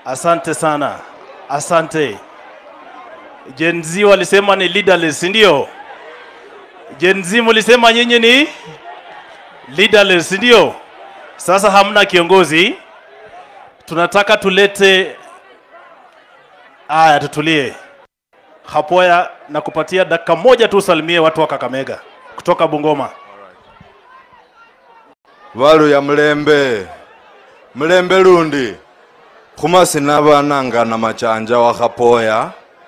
Asante sana, asante. Gen Z walisema ni leaderless, si ndio? Gen Z mlisema nyinyi ni leaderless, si ndio? Sasa hamna kiongozi, tunataka tulete. Aya, tutulie. Hapoya na kupatia dakika moja tu usalimie watu wa Kakamega kutoka Bungoma. valu ya mlembe mlembe lundi khumasina vananga na machanja wa khapoya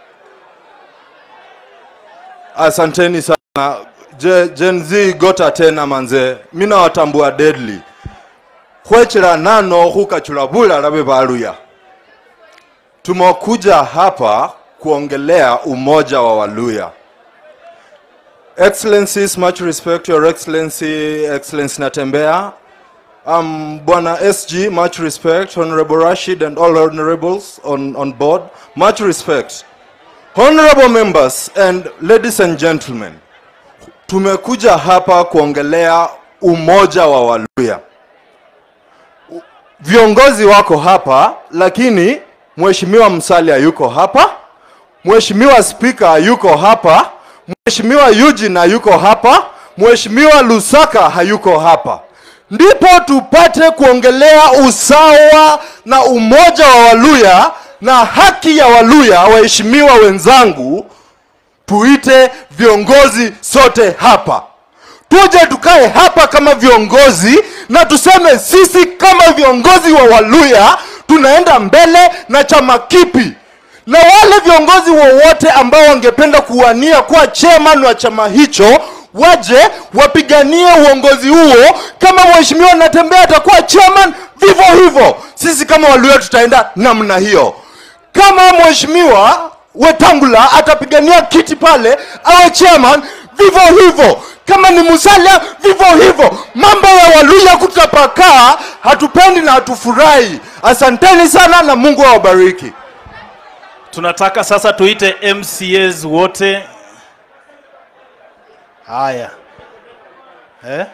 asanteni sana Je, gen z gota tena manze mina watambua deadly khwechela nano khukachula bulala be valuya tumekuja hapa kuongelea umoja wa waluya Excellencies, much respect, Your Excellency, Excellency Natembea. Um, Bwana SG, much respect. Honorable Rashid and all honorables on, on board, much respect. Honorable members and ladies and gentlemen, tumekuja hapa kuongelea umoja wa Waluya. U- Viongozi wako hapa, lakini Mheshimiwa Musalia yuko hapa, Mheshimiwa Spika yuko hapa, Mheshimiwa Eugene hayuko hapa, Mheshimiwa Lusaka hayuko hapa. Ndipo tupate kuongelea usawa na umoja wa Waluya na haki ya Waluya. Waheshimiwa wenzangu, tuite viongozi sote hapa, tuje tukae hapa kama viongozi na tuseme sisi kama viongozi wa Waluya tunaenda mbele na chama kipi na wale viongozi wowote ambao wangependa kuwania kuwa chairman wa chama hicho waje wapiganie uongozi huo. Kama mheshimiwa Natembea atakuwa chairman, vivyo hivyo sisi kama Waluya tutaenda namna hiyo. Kama mheshimiwa Wetangula atapigania kiti pale awe chairman, vivyo hivyo. Kama ni Musalia, vivyo hivyo. Mambo ya Waluya kutapakaa, hatupendi na hatufurahi. Asanteni sana na Mungu awabariki. Tunataka sasa tuite MCAs wote. Haya. Eh?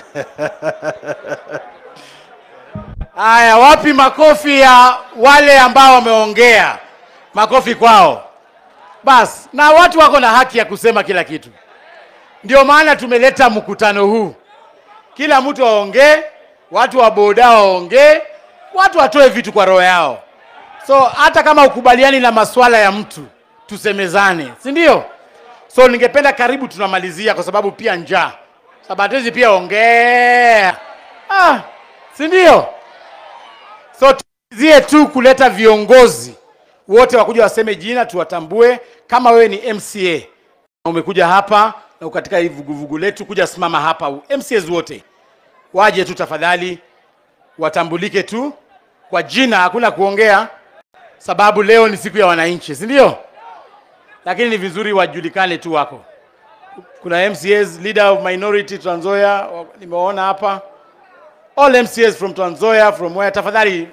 Haya, wapi makofi ya wale ambao wameongea? Makofi kwao. Basi, na watu wako na haki ya kusema kila kitu. Ndio maana tumeleta mkutano huu, kila mtu aongee, watu wa boda waongee, watu watoe vitu kwa roho yao. So hata kama ukubaliani na masuala ya mtu, tusemezane, si ndio? So ningependa karibu tunamalizia, kwa sababu pia njaa, sababu hizi pia ongea, ah, si ndio? So tuzie tu kuleta viongozi wote wakuja waseme jina, tuwatambue. Kama wewe ni MCA na umekuja hapa na uko katika hii vuguvugu letu, kuja simama hapa. MCAs wote waje tu tafadhali, watambulike tu kwa jina, hakuna kuongea, sababu leo ni siku ya wananchi, si ndio? Lakini ni vizuri wajulikane tu wako. Kuna MCAs leader of minority Trans Nzoia, nimeona hapa all MCAs from Trans Nzoia, from where tafadhali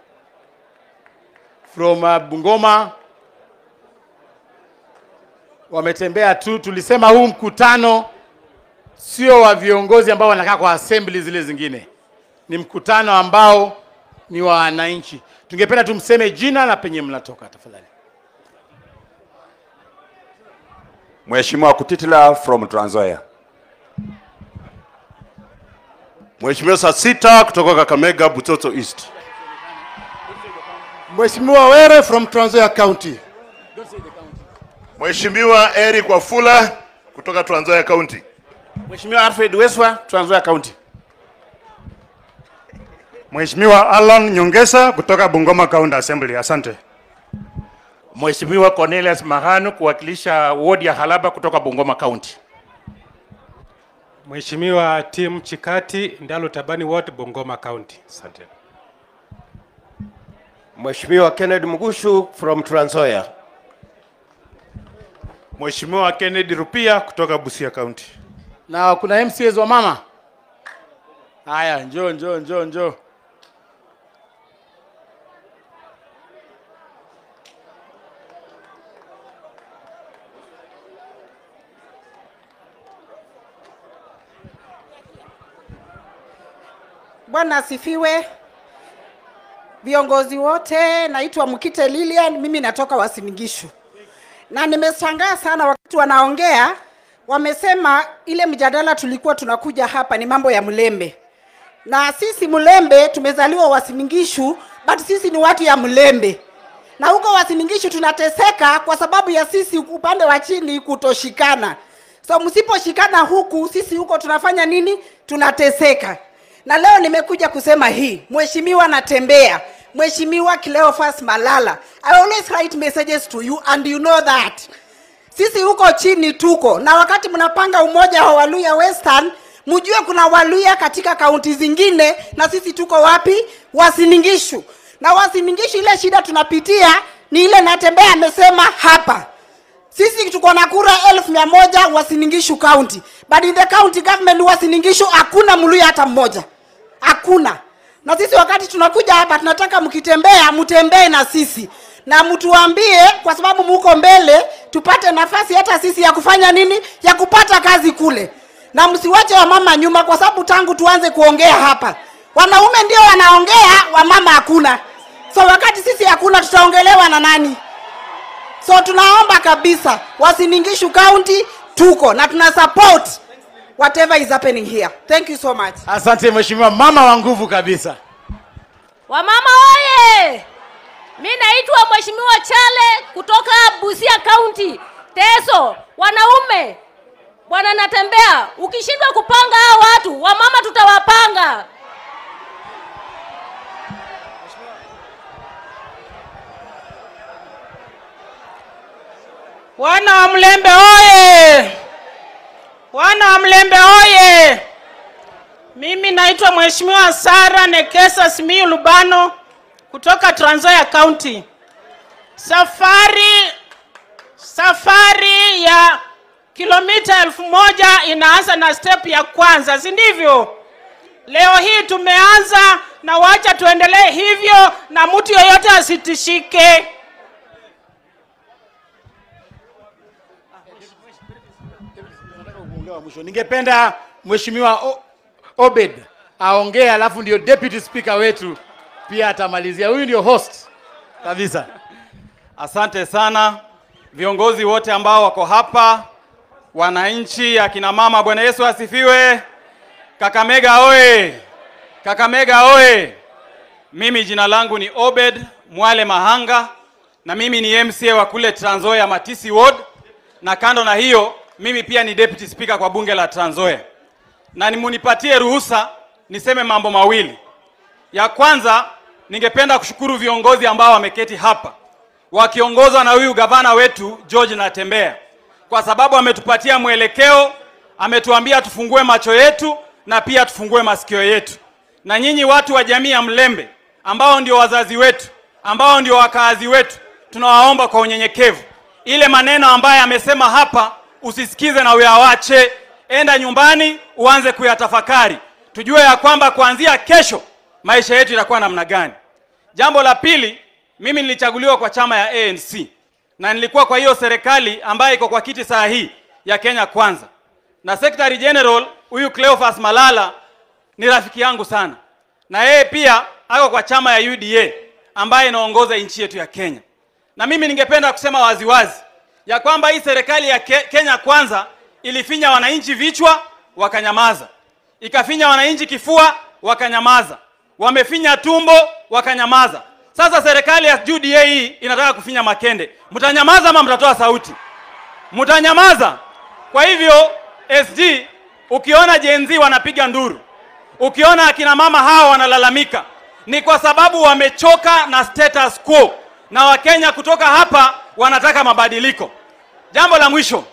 from uh, Bungoma wametembea tu. Tulisema huu mkutano sio wa viongozi ambao wanakaa kwa assembly zile zingine, ni mkutano ambao ni wa wananchi. Tungependa tumseme jina na penye mnatoka tafadhali. Mheshimiwa Kutitila from Trans Nzoia. Mheshimiwa Sasita kutoka Kakamega Butoto East. Mheshimiwa Were from Trans Nzoia County. Mheshimiwa Eric Wafula kutoka Trans Nzoia County. Mheshimiwa Alfred Weswa, Trans Nzoia County. Mheshimiwa Alan Nyongesa kutoka Bungoma County Assembly. Asante. Mheshimiwa Cornelius Mahanu kuwakilisha wodi ya Halaba kutoka Bungoma County. Mheshimiwa Tim Chikati, Ndalo Tabani Ward, Bungoma County. Asante. Mheshimiwa Kennedy Mugushu from Trans Nzoia. Mheshimiwa Kennedy Rupia kutoka Busia County. Na kuna MCAs wa mama. Haya, njoo njoo njoo njoo. Bwana asifiwe. viongozi wote, naitwa Mkite Lilian, mimi natoka Wasinigishu, na nimeshangaa sana wakati wanaongea, wamesema ile mjadala tulikuwa tunakuja hapa ni mambo ya Mlembe, na sisi Mlembe tumezaliwa Wasiningishu, but sisi ni watu ya Mlembe na huko Wasiningishu tunateseka kwa sababu ya sisi upande wa chini kutoshikana. So msiposhikana huku, sisi huko tunafanya nini? Tunateseka. Na leo nimekuja kusema hii, mheshimiwa Natembea, mheshimiwa Cleophas Malala, I always write messages to you and you know that sisi huko chini tuko na wakati mnapanga umoja wa Waluya Western, mjue kuna Waluya katika kaunti zingine, na sisi tuko wapi? Wasiningishu. Na Wasiningishu, ile shida tunapitia ni ile Natembea amesema hapa sisi tuko na kura elfu mia moja Wasiningishu county, but in the county government Wasiningishu hakuna mluya hata mmoja, hakuna. Na sisi wakati tunakuja hapa tunataka mkitembea, mtembee na sisi na mtuambie, kwa sababu muko mbele, tupate nafasi hata sisi ya kufanya nini, ya kupata kazi kule, na msiwache wamama nyuma, kwa sababu tangu tuanze kuongea hapa wanaume ndio wanaongea, wamama hakuna. So wakati sisi hakuna, tutaongelewa na nani? So tunaomba kabisa Wasiningishu County tuko na tuna support whatever is happening here. Thank you so much. Asante mheshimiwa, mama wa nguvu kabisa. Wamama oye! Mi naitwa Mheshimiwa Chale kutoka Busia County, Teso. Wanaume, bwana Natembea, ukishindwa kupanga hao watu, wamama tutawapanga. Wana wa Mlembe oye! Wana wa Mlembe oye! Mimi naitwa Mheshimiwa Sara Nekesa Simiyu Lubano kutoka Trans Nzoia County. Safari safari ya kilomita elfu moja inaanza na step ya kwanza, si ndivyo? Leo hii tumeanza na wacha tuendelee hivyo, na mtu yoyote asitishike. wa mwisho. Ningependa mheshimiwa O- Obed aongee, alafu ndio deputy speaker wetu pia atamalizia. Huyu ndio host kabisa. Asante sana viongozi wote ambao wako hapa, wananchi, akina mama. Bwana Yesu asifiwe. Kakamega oye! Kakamega oye! Mimi jina langu ni Obed Mwale Mahanga na mimi ni MCA wa kule Trans Nzoia Matisi Ward, na kando na hiyo mimi pia ni deputy speaker kwa bunge la Trans Nzoia, na nimunipatie ruhusa niseme mambo mawili. Ya kwanza, ningependa kushukuru viongozi ambao wameketi hapa wakiongozwa na huyu gavana wetu George Natembea, kwa sababu ametupatia mwelekeo, ametuambia tufungue macho yetu na pia tufungue masikio yetu. Na nyinyi watu wa jamii ya Mlembe ambao ndio wazazi wetu, ambao ndio wakaazi wetu, tunawaomba kwa unyenyekevu, ile maneno ambayo amesema hapa usisikize na uyawache, enda nyumbani uanze kuyatafakari, tujue ya kwamba kuanzia kesho maisha yetu itakuwa namna gani. Jambo la pili, mimi nilichaguliwa kwa chama ya ANC na nilikuwa kwa hiyo serikali ambayo iko kwa kiti saa hii ya Kenya Kwanza, na Secretary General huyu Cleophas Malala ni rafiki yangu sana, na yeye pia ako kwa chama ya UDA ambayo inaongoza nchi yetu ya Kenya. Na mimi ningependa kusema waziwazi ya kwamba hii serikali ya Ke Kenya Kwanza ilifinya wananchi vichwa wakanyamaza, ikafinya wananchi kifua wakanyamaza, wamefinya tumbo wakanyamaza. Sasa serikali ya UDA hii inataka kufinya makende, mtanyamaza ama mtatoa sauti? Mtanyamaza. Kwa hivyo SG, ukiona Gen Z wanapiga nduru, ukiona akina mama hawa wanalalamika, ni kwa sababu wamechoka na status quo, na Wakenya kutoka hapa wanataka mabadiliko. Jambo la mwisho,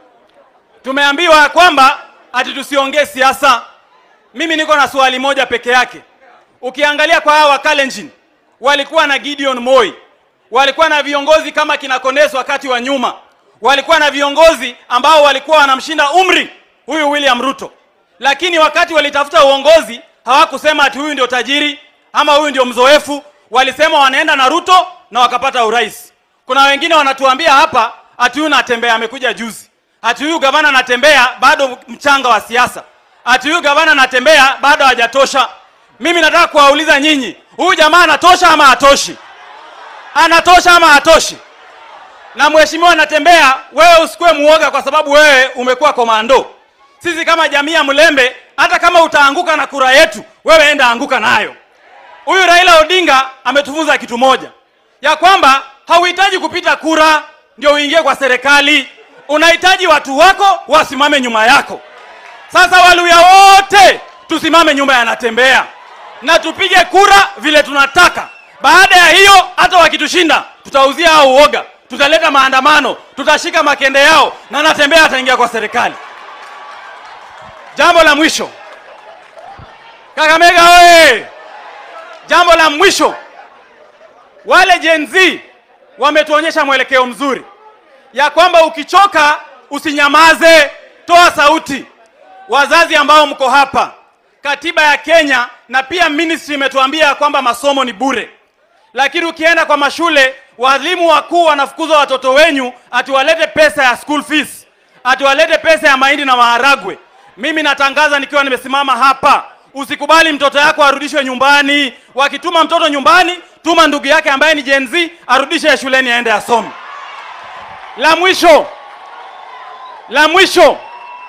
tumeambiwa ya kwamba ati tusiongee siasa. Mimi niko na swali moja peke yake. Ukiangalia kwa hawa Kalenjin walikuwa na Gideon Moi, walikuwa na viongozi kama kina Kondeso wakati wa nyuma, walikuwa na viongozi ambao walikuwa wanamshinda umri huyu William Ruto, lakini wakati walitafuta uongozi hawakusema ati huyu ndio tajiri ama huyu ndio mzoefu. Walisema wanaenda na Ruto na wakapata urais. Kuna wengine wanatuambia hapa ati huyu Natembea amekuja juzi, ati huyu gavana Natembea bado mchanga wa siasa, ati huyu gavana Natembea bado hajatosha. Mimi nataka kuwauliza nyinyi, huyu jamaa anatosha ama hatoshi? Anatosha ama hatoshi? Na mheshimiwa anatembea, wewe usikuwe muoga, kwa sababu wewe umekuwa komando. Sisi kama jamii ya Mlembe, hata kama utaanguka na kura yetu, wewe enda anguka nayo. Huyu Raila Odinga ametufunza kitu moja, ya kwamba hauhitaji kupita kura ndio uingie kwa serikali. Unahitaji watu wako wasimame nyuma yako. Sasa Waluya wote tusimame nyuma ya Natembea na tupige kura vile tunataka. Baada ya hiyo, hata wakitushinda, tutauzia hao uoga, tutaleta maandamano, tutashika makende yao na Natembea ataingia kwa serikali. Jambo la mwisho, Kakamega oye! Jambo la mwisho, wale Gen Z wametuonyesha mwelekeo mzuri ya kwamba ukichoka usinyamaze, toa sauti. Wazazi ambao mko hapa, katiba ya Kenya na pia ministry imetuambia kwamba masomo ni bure, lakini ukienda kwa mashule walimu wakuu wanafukuza watoto wenyu ati walete pesa ya school fees, ati walete pesa ya mahindi na maharagwe. Mimi natangaza nikiwa nimesimama hapa, usikubali mtoto yako arudishwe nyumbani. Wakituma mtoto nyumbani, tuma ndugu yake ambaye ni Gen Z arudishe shuleni aende asome. La mwisho, la mwisho,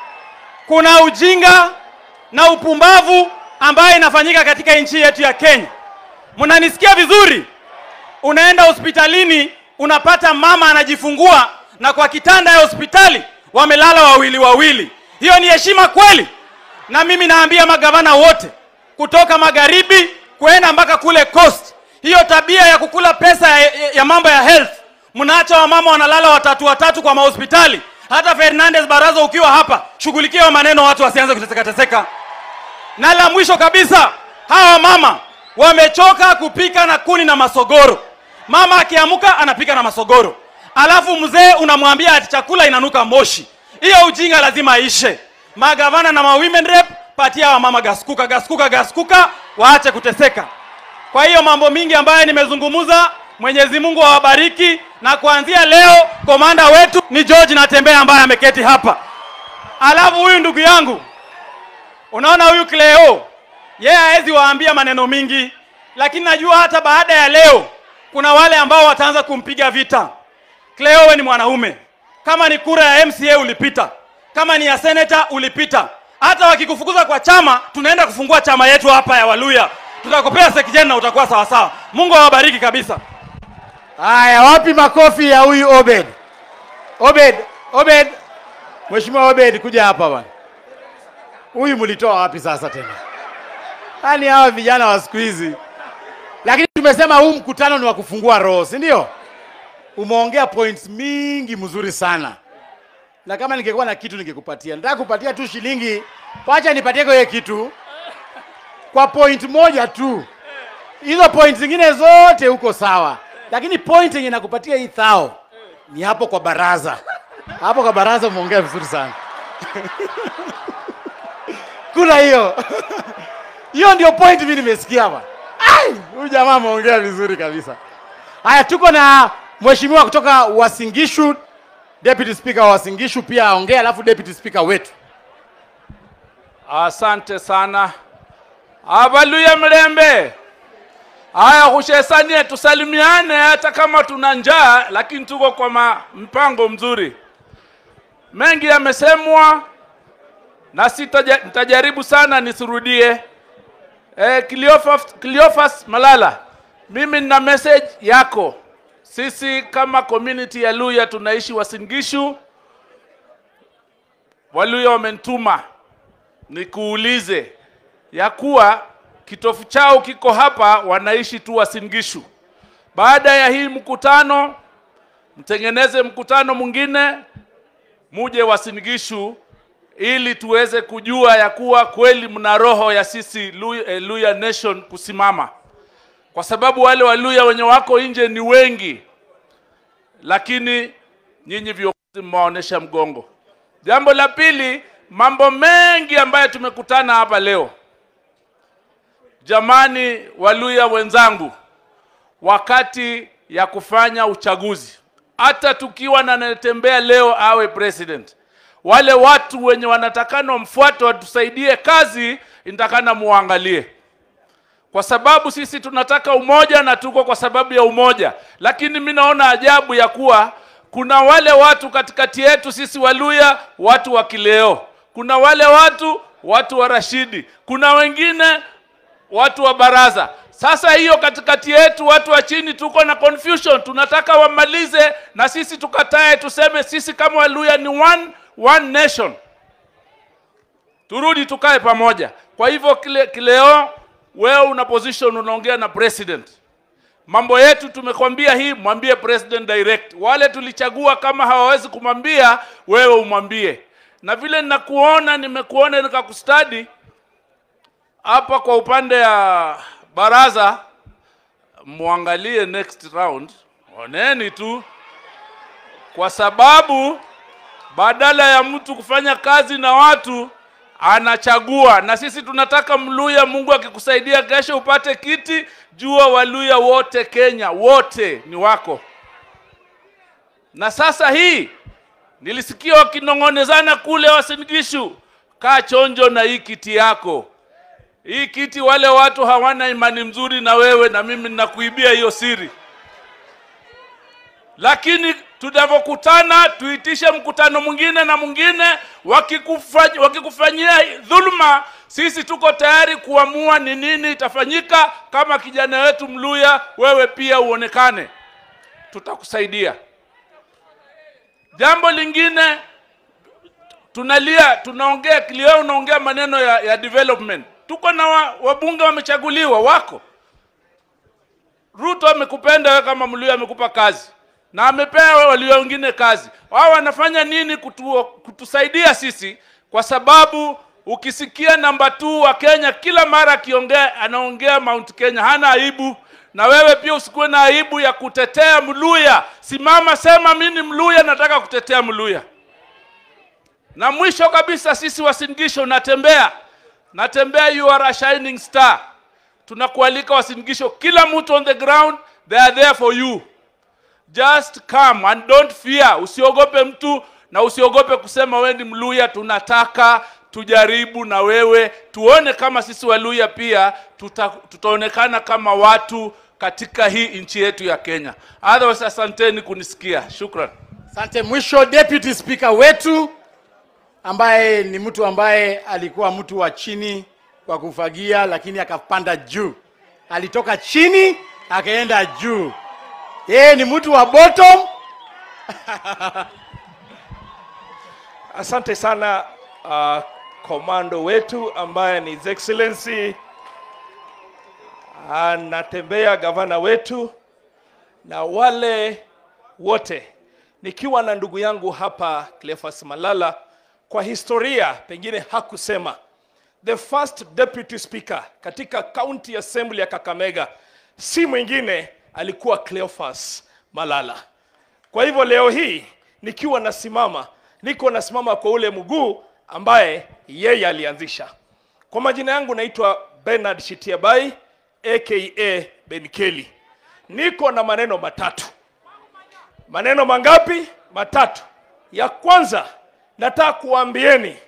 kuna ujinga na upumbavu ambayo inafanyika katika nchi yetu ya Kenya. Mnanisikia vizuri? Unaenda hospitalini unapata mama anajifungua na kwa kitanda ya hospitali wamelala wawili wawili. Hiyo ni heshima kweli? Na mimi naambia magavana wote kutoka magharibi kuenda mpaka kule coast, hiyo tabia ya kukula pesa ya, ya, ya mambo ya health, mnaacha wamama wanalala watatu watatu kwa mahospitali. Hata Fernandez Baraza, ukiwa hapa, shughulikia maneno, watu wasianze kuteseka teseka. Na la mwisho kabisa, hawa mama wamechoka kupika na kuni na masogoro. Mama akiamuka anapika na masogoro, alafu mzee unamwambia ati chakula inanuka moshi. Hiyo ujinga lazima ishe. Magavana na ma women rep, patia wa mama gaskuka gaskuka gaskuka, waache kuteseka. Kwa hiyo mambo mingi ambayo nimezungumza, Mwenyezi Mungu awabariki, na kuanzia leo komanda wetu ni George Natembea ambaye ameketi hapa. Alafu huyu ndugu yangu, unaona huyu Cleo, yeye hawezi waambia maneno mingi, lakini najua hata baada ya leo kuna wale ambao wataanza kumpiga vita. Cleo, wewe ni mwanaume, kama ni kura ya MCA ulipita, kama ni ya senator ulipita. Hata wakikufukuza kwa chama, tunaenda kufungua chama yetu hapa ya Waluya, tutakupea sekijeni na utakuwa sawa sawa. Mungu awabariki kabisa. Haya, wapi makofi ya huyu Obed? Obed, Obed, Mheshimiwa Obed, kuja hapa bwana. Huyu mlitoa wapi sasa tena? Yaani hawa vijana wa siku hizi. Lakini tumesema huu mkutano ni wa kufungua roho, si ndio? Umeongea points mingi mzuri sana, na kama ningekuwa na kitu ningekupatia. Nataka kupatia tu shilingi, wacha nipatie kwa hiyo kitu kwa point moja tu. Hizo point zingine zote huko sawa, lakini point yenye nakupatia hii thao ni hapo kwa baraza. Hapo kwa baraza umeongea vizuri sana kuna hiyo hiyo ndio point mimi nimesikia hapa. Ai, huyu jamaa ameongea vizuri kabisa. Haya, tuko na mheshimiwa kutoka Wasingishu, deputy speaker wa Wasingishu pia aongea, alafu deputy speaker wetu. Asante sana avaluya mlembe. Haya, kushesanie tusalimiane, hata kama tuna njaa, lakini tuko kwa ma- mpango mzuri. Mengi yamesemwa na sitaja- nitajaribu sana nisirudie. Eh, Cleophas, Cleophas Malala, mimi nina message yako. Sisi kama community ya Luya tunaishi Wasingishu. Waluya wamenituma nikuulize ya kuwa kitofu chao kiko hapa, wanaishi tu Wasingishu. Baada ya hii mkutano, mtengeneze mkutano mwingine, muje Wasingishu ili tuweze kujua ya kuwa kweli mna roho ya sisi Luya, eh, Luya Nation kusimama, kwa sababu wale Waluya wenye wako nje ni wengi, lakini nyinyi viongozi mmewaonyesha mgongo. Jambo la pili, mambo mengi ambayo tumekutana hapa leo. Jamani, Waluya wenzangu, wakati ya kufanya uchaguzi, hata tukiwa na anayetembea leo awe president, wale watu wenye wanatakana mfuate watusaidie kazi, inatakana muangalie, kwa kwa sababu sisi tunataka umoja na tuko kwa sababu ya umoja. Lakini mi naona ajabu ya kuwa kuna wale watu katikati yetu sisi Waluya, watu wa Kileo, kuna wale watu watu wa Rashidi, kuna wengine watu wa baraza. Sasa hiyo katikati yetu watu wa chini tuko na confusion, tunataka wamalize na sisi tukatae, tuseme sisi kama Waluya ni one, one nation, turudi tukae pamoja. Kwa hivyo kile, kileo wewe una position, unaongea na president mambo yetu tumekwambia hii, mwambie president direct. Wale tulichagua kama hawawezi kumwambia wewe, umwambie. Na vile ninakuona, nimekuona nikakustadi hapa kwa upande ya baraza, muangalie next round, oneni tu, kwa sababu badala ya mtu kufanya kazi na watu anachagua, na sisi tunataka Mluya, Mungu akikusaidia kesho upate kiti, jua Waluya wote Kenya wote ni wako. Na sasa hii nilisikia wakinong'onezana kule Wasingishu, kaa chonjo na hii kiti yako. Hii kiti wale watu hawana imani mzuri na wewe, na mimi ninakuibia hiyo siri. Lakini tunavyokutana, tuitishe mkutano mwingine na mwingine, wakikufanya, wakikufanyia dhuluma, sisi tuko tayari kuamua ni nini itafanyika. Kama kijana wetu Mluya, wewe pia uonekane, tutakusaidia. Jambo lingine tunalia, tunaongea kilio, unaongea maneno ya, ya development. Tuko na wa, wabunge wamechaguliwa wako. Ruto amekupenda wewe kama Mluya, amekupa kazi na amepea walio wengine kazi. Wao wanafanya nini kutu, kutusaidia sisi? Kwa sababu ukisikia namba 2 wa Kenya kila mara akiongea anaongea Mount Kenya, hana aibu. Na wewe pia usikuwe na aibu ya kutetea Mluya. Simama, sema mimi ni Mluya, nataka kutetea Mluya. Na mwisho kabisa, sisi Wasingisho, natembea natembea, you are a shining star. Tunakualika Wasingisho, kila mtu on the ground, they are there for you. Just come and don't fear. Usiogope mtu na usiogope kusema wewe ni Mluya. Tunataka tujaribu na wewe, tuone kama sisi Waluya pia tuta, tutaonekana kama watu katika hii nchi yetu ya Kenya. Otherwise, asanteni kunisikia. Shukran. Asante. Mwisho, deputy speaker wetu ambaye ni mtu ambaye alikuwa mtu wa chini kwa kufagia, lakini akapanda juu. Alitoka chini akaenda juu. Yeye ni mtu wa bottom. Asante sana uh, komando wetu ambaye ni His Excellency anatembea gavana wetu na wale wote, nikiwa na ndugu yangu hapa Cleophas Malala. Kwa historia pengine hakusema, the first deputy speaker katika county assembly ya Kakamega si mwingine alikuwa Cleophas Malala. Kwa hivyo leo hii nikiwa nasimama, niko nasimama kwa ule mguu ambaye yeye alianzisha. Kwa majina yangu naitwa Bernard Shitiabai aka Ben Kelly. Niko na maneno matatu. Maneno mangapi? Matatu. Ya kwanza nataka kuambieni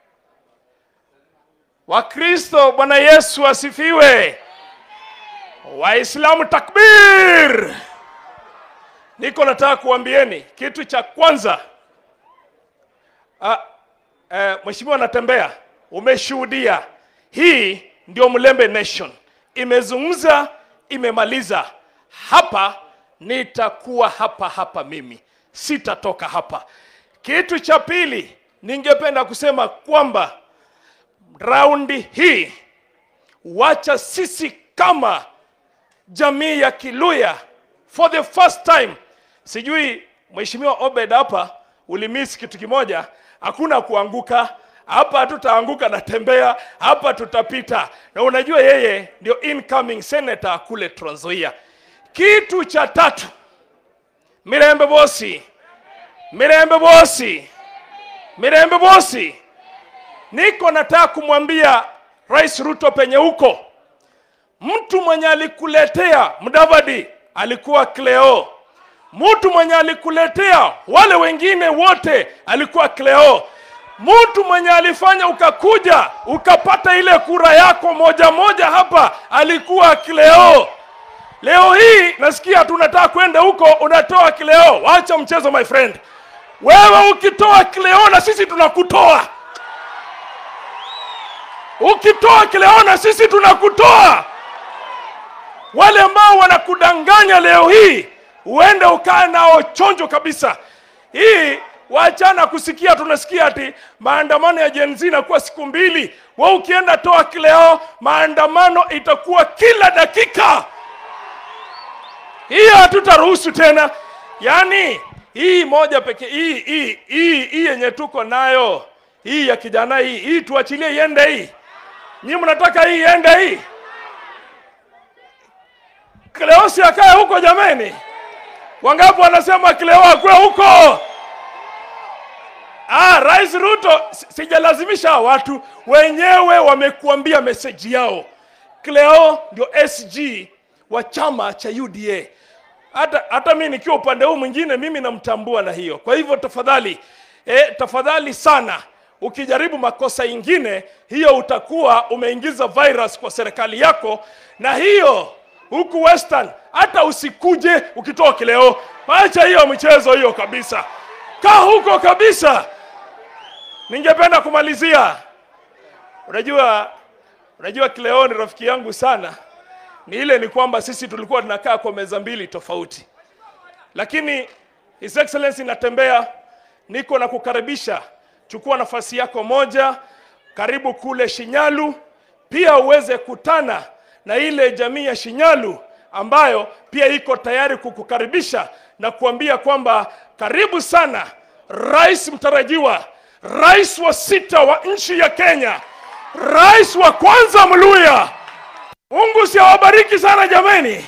Wakristo, Bwana Yesu asifiwe. Waislamu takbir! Niko nataka kuambieni kitu cha kwanza. Ah, eh, Mheshimiwa Natembea, umeshuhudia hii ndio Mlembe Nation imezungumza, imemaliza. Hapa nitakuwa hapa hapa, mimi sitatoka hapa. Kitu cha pili, ningependa kusema kwamba raundi hii wacha sisi kama jamii ya Kiluya for the first time, sijui Mheshimiwa Obed hapa ulimiss kitu kimoja, hakuna kuanguka hapa, hatutaanguka na tembea hapa, tutapita. Na unajua yeye ndio incoming senator kule Trans Nzoia. Kitu cha tatu, Mirembe Bosi, Mirembe Bosi, Mirembe Bosi, niko nataka kumwambia Rais Ruto penye huko mtu mwenye alikuletea Mudavadi alikuwa Cleo, mtu mwenye alikuletea wale wengine wote alikuwa Cleo, mtu mwenye alifanya ukakuja ukapata ile kura yako moja moja hapa alikuwa Kileo. Leo hii nasikia tunataka kwenda huko, unatoa Kileo. Wacha mchezo my friend. Wewe ukitoa Kileo na sisi tunakutoa, ukitoa Kileo na sisi tunakutoa. Wale ambao wanakudanganya leo hii, uende ukae nao chonjo kabisa. Hii waachana kusikia, tunasikia ati maandamano ya Gen Z inakuwa siku mbili. We ukienda toa Kileo, maandamano itakuwa kila dakika. Hiyo hatutaruhusu tena. Yaani hii moja pekee, hii hii hii hii yenye tuko nayo hii ya kijana hii hii, tuachilie iende hii. Nyinyi mnataka hii iende hii? Kileo si akae huko jameni? Wangapi wanasema Kileo akwe huko? Ah, Rais Ruto, si- sijalazimisha hawa watu wenyewe wamekuambia meseji yao. Cleo ndio SG wa chama cha UDA. Hata hata mimi nikiwa upande huu mwingine, mimi namtambua na hiyo. Kwa hivyo tafadhali, eh, tafadhali sana ukijaribu makosa ingine, hiyo utakuwa umeingiza virus kwa serikali yako, na hiyo huku Western hata usikuje ukitoa Kileo. Acha hiyo michezo hiyo kabisa, kaa huko kabisa. Ningependa kumalizia, unajua unajua Cleo ni rafiki yangu sana. Ni ile ni kwamba sisi tulikuwa tunakaa kwa meza mbili tofauti, lakini His Excellency natembea, niko na kukaribisha, chukua nafasi yako moja, karibu kule Shinyalu, pia uweze kutana na ile jamii ya Shinyalu ambayo pia iko tayari kukukaribisha na kuambia kwamba karibu sana rais mtarajiwa, rais wa sita wa nchi ya Kenya, rais wa kwanza Mluya. Mungu si awabariki sana jameni.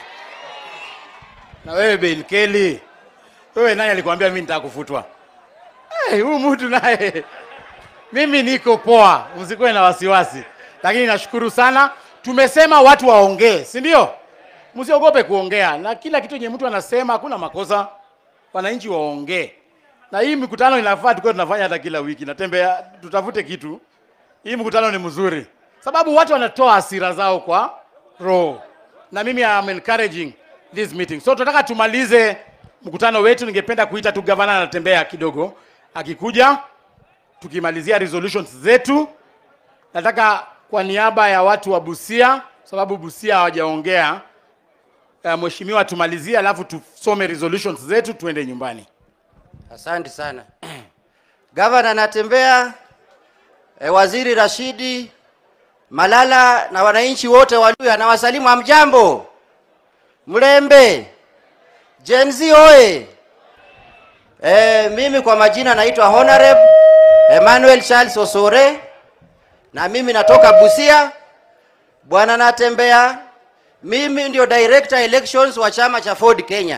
Na wewe Ben Kelly, wewe nani alikwambia mimi nitaka kufutwa? Eh, huyu mtu naye mimi niko poa, msikuwe na wasiwasi, lakini nashukuru sana. Tumesema watu waongee, si ndio? Msiogope kuongea, na kila kitu yenye mtu anasema hakuna makosa. Wananchi waongee, na hii mikutano inafaa tukuwe tunafanya hata kila wiki. Natembea, tutafute kitu. Hii mkutano ni mzuri, sababu watu wanatoa hasira zao kwa roho, na mimi am encouraging this meeting. So tunataka tumalize mkutano wetu. Ningependa kuita tu gavana anatembea kidogo, akikuja tukimalizia resolutions zetu. Nataka kwa niaba ya watu wa Busia, sababu Busia hawajaongea, uh, mheshimiwa tumalizie, alafu tusome resolutions zetu tuende nyumbani. Asante sana. Gavana anatembea, e, waziri Rashidi Malala na wananchi wote wa Luhya na wasalimu amjambo. Mlembe. Gen Z oye. E, mimi kwa majina naitwa Honorable Emmanuel Charles Osore na mimi natoka Busia. Bwana natembea, mimi ndio director elections wa chama cha Ford Kenya.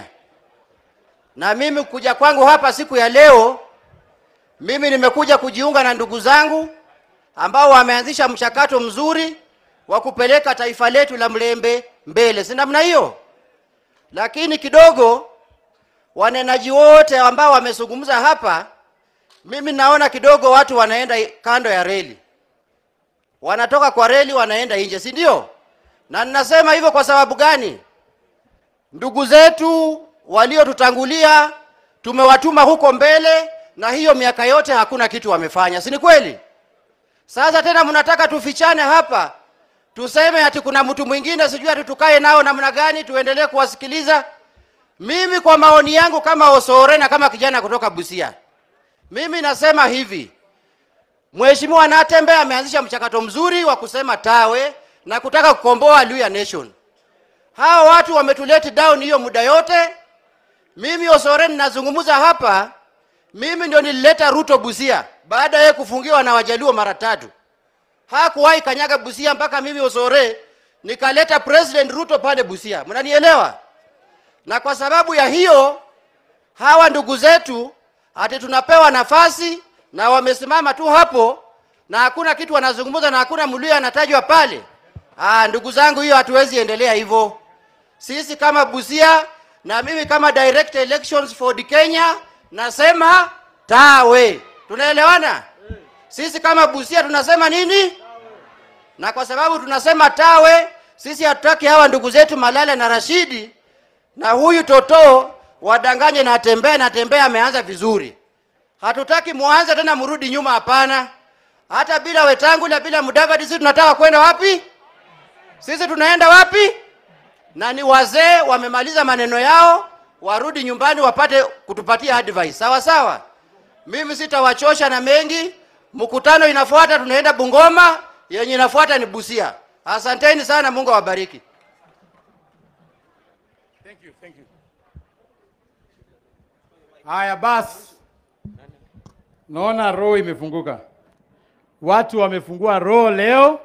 Na mimi kuja kwangu hapa siku ya leo, mimi nimekuja kujiunga na ndugu zangu ambao wameanzisha mchakato mzuri wa kupeleka taifa letu la Mlembe mbele, si namna hiyo? Lakini kidogo wanenaji wote ambao wamezungumza hapa, mimi naona kidogo watu wanaenda kando ya reli, wanatoka kwa reli wanaenda nje, si ndio? Na ninasema hivyo kwa sababu gani? Ndugu zetu waliotutangulia tumewatuma huko mbele, na hiyo miaka yote hakuna kitu wamefanya, si ni kweli? Sasa tena mnataka tufichane hapa, tuseme ati kuna mtu mwingine sijui ati tukae nao namna gani, tuendelee kuwasikiliza? Mimi kwa maoni yangu kama Osore na kama kijana kutoka Busia, mimi nasema hivi, Mheshimiwa Natembe ameanzisha mchakato mzuri wa kusema tawe na kutaka kukomboa Luhya Nation. Hawa watu wametuleti down hiyo muda yote. Mimi Osore ninazungumza hapa, mimi ndio nilileta Ruto Busia baada ya kufungiwa na Wajaluo mara tatu. Hakuwahi kanyaga Busia mpaka mimi Osore nikaleta President Ruto pale Busia. Mnanielewa? Na kwa sababu ya hiyo hawa ndugu zetu ati tunapewa nafasi na wamesimama tu hapo na hakuna kitu wanazungumza na hakuna Mluhya anatajwa pale. Ah, ndugu zangu, hiyo hatuwezi endelea hivyo. Sisi kama Busia na mimi kama Direct Elections for the Kenya nasema tawe. Tunaelewana? Sisi kama Busia tunasema nini? Na kwa sababu tunasema tawe, sisi hatutaki hawa ndugu zetu Malala na Rashidi na huyu Toto wadanganye na Tembea na Tembea ameanza vizuri. Hatutaki muanze tena mrudi nyuma, hapana. Hata bila Wetangula, bila Mudavadi, sisi tunataka kwenda wapi? Sisi tunaenda wapi? Na ni wazee wamemaliza maneno yao, warudi nyumbani wapate kutupatia advice. Sawa sawa, mimi sitawachosha na mengi. Mkutano inafuata, tunaenda Bungoma, yenye inafuata ni Busia. Asanteni sana, Mungu awabariki. Haya basi, naona roho imefunguka, watu wamefungua roho leo.